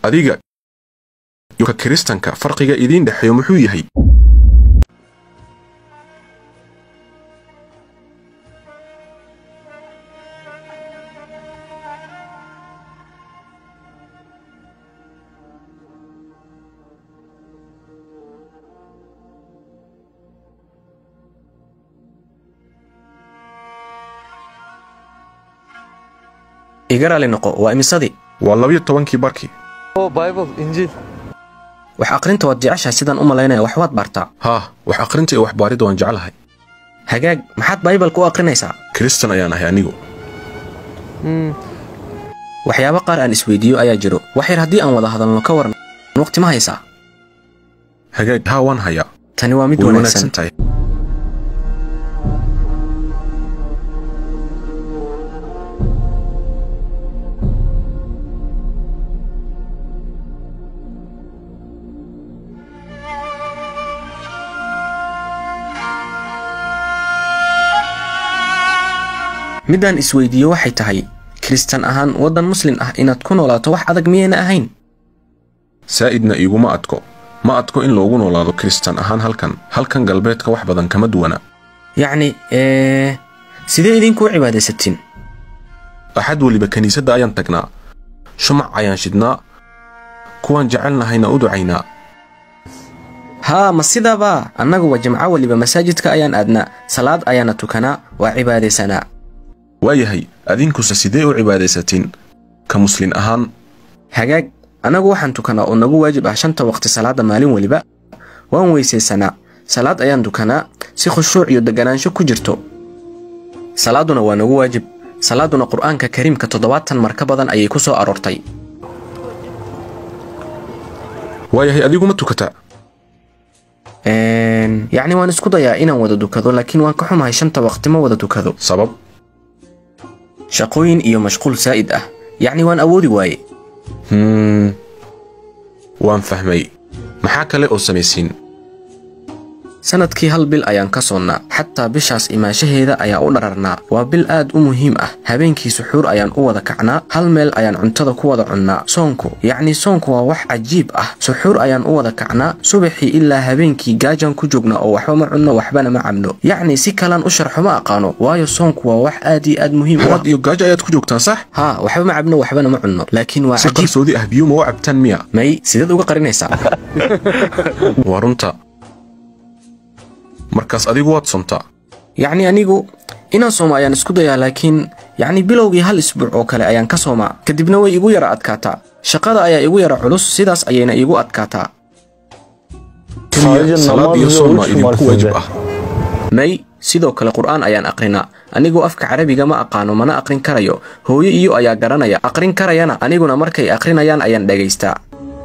adiga iyo ka kiristanka farqiga idiin dhexeeyo muxuu yahay iga raali noqo waa imisadii waa labiyo tobankii barkii Oh, Bible, Injil. wax aqrinta waad jeceshahay sidaan u malaynaya wax waad baartaa haah wax akhrinta iyo waxbaaridda waan jeclahay hagaag maxaad baybalka u aqrinaysaa kiristan ayaan ahay anigu waxyaabo qaar aan isweydiiyo ayaa jiro wax yar haddii aan wada hadalno ka waran waqti ma haysaa hagaag haa waan hayaa tani waa mid way wanaagsan wanaagsan tahay middaan isweydiiyo waxay tahay kiristan ahaan waddan muslin ah inaad ku noolaato wax adag miyayna ahayn saa'idna iguma adko ma adko in loogu noolaado kiristan ahaan halkan halkan galbeedka wax badan kama duwana yacni ee sidee idinkuu cibaadaysatiin axad weliba kiniisadda ayaan tagnaa shumac ayaan shidnaa kuwaan jecelnahayna u ducaynaa haa ma sidaabaa annaguwa jimco weliba masaajidka ayaan aadnaa salaad ayaana tukanaa waa cibaadaysanaa waayahay adinkuse sidee u cibaadaysatiin ka muslin ahaan hagaag annagu waxaan tukanaa oo nagu waajib ah shanta waqti salaadda maalin weliba waan weysaysanaa salaad ayaan tukanaa si khushuuc iyo deganaansho ku jirto salaadduna waa nagu waajib salaadduna qur'aanka kariimka toddobaatan mar ka badan ayay ku soo aroortay waayahay adiguma tukataa Een, yacni waan isku dayaa inaan wada dukado laakiin waan ka xumahay shanta waqti ma wada dukado sabab shaqooyin iyo mashquul saa'id ah yacni waan awoodi waaye hmm waan fahmay maxaa kale oo samaysiin sanadkii hal bil ayaan ka soonnaa xataa bishaas imaanshaheeda ayaa u dhararnaa waa bil aad u muhiim ah habeenkii suxuur ayaan u wada kacnaa hal meel ayaan cuntada ku wada cunnaa soonku yacni soonku waa wax cajiib ah suxuur ayaan u wada kacnaa subaxii ilaa habeenkii gaajaan ku joognaa oo waxba ma cunno waxbana ma cabno yacni si kalaan u sharxo ma aqaano waayo soonku waa wax aad iyo aad muhiim u ah waad iyo gaajo ayaad ku joogtaan sax haa waxba ma cabno waxbana ma cunno laakiin waa si cajiib qarsoodi ah biyo ma u cabtaan miya may sideed uga qarinaysaa waa runta markaas adigu waad sontaa yacni anigu inaan soomo ayaan isku dayaa laakiin yacni bilowgii hal isbuuc oo kale ayaan ka soomaa kadibna way igu yara adkaataa shaqada ayaa igu yara culus sidaas ayayna iigu adkaataa keliya salaad iyo soon maa idinku waajib ah may sidoo kale qur'aan ayaan aqrinaa anigoo afka carabiga ma aqaano mana aqrin karayo hooyo iyo ayaa garanaya aqrin karayana aniguna markay aqrinayaan ayaan dhagaystaa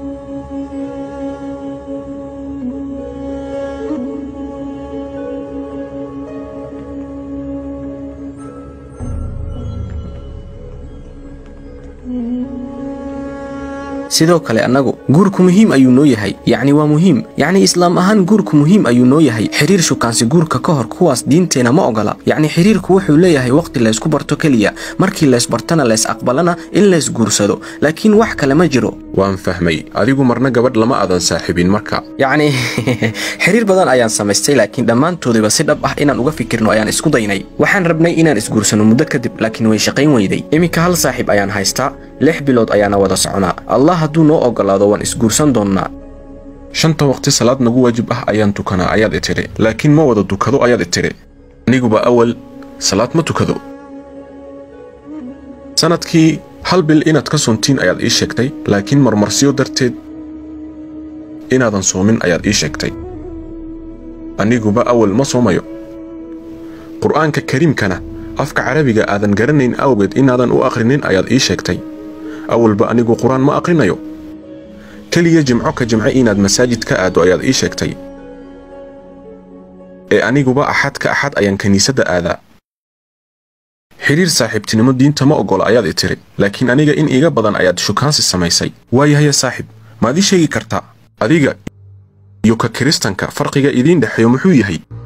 sidoo kale annagu guurku muhiim ayuu noo yahay yacni waa muhiim yacni islaam ahaan guurku muhiim ayuu noo yahay xiriir shukaansi guurka ka hor kuwaas diinteena ma ogola yacni xiriirku wuxuu leeyahay waqti laysku barto keliya markii laysbartana lays aqbalana in lays guursado laakiin wax kale ma jiro waan fahmay adigu marna gabadh lama aadan saaxiibin marka yacni xiriir badan ayaan samaystay laakiin dhammaantoodiba si dhab ah inaan uga fikirno ayaan isku daynay waxaan rabnay inaan isguursano muddo kadib laakiin way shaqayn weyday iminka hal saaxiib ayaan haystaa lix bilood ayaana wada soconaa allah hadduu noo ogolaado waan isguursan doonnaa shanta waqti salaad nagu waajib ah ayaan tukanaa ayaad i tidhi laakiin ma wada tukado ayaad i tidhi aniguba awal salaad ma tukado sanadkii hal bil inaad ka soontiin ayaad ii sheegtay laakiin marmarsiyo darteed inaadan soomin ayaad ii sheegtay aniguba awal ma soomayo qur'aanka kariimkana afka carabiga aadan garanayn awgeed inaadan u aqrinin ayaad ii sheegtay awalba anigu qur-aan ma aqrinayo keliya jimco ka jimce inaad masaajid ka aaddo ayaad ii sheegtay ee aniguba axad ka axad ayaan kiniisadda aadaa xidhiir saaxiibtinimo diinta ma oggola ayaad i tiri laakiin aniga in iiga badan ayaad shukaansi samaysay waayahaya saaxiib maad ii sheegi kartaa adiga iyo ka kiristanka farqiga idiin dhexeeyo muxuu yahay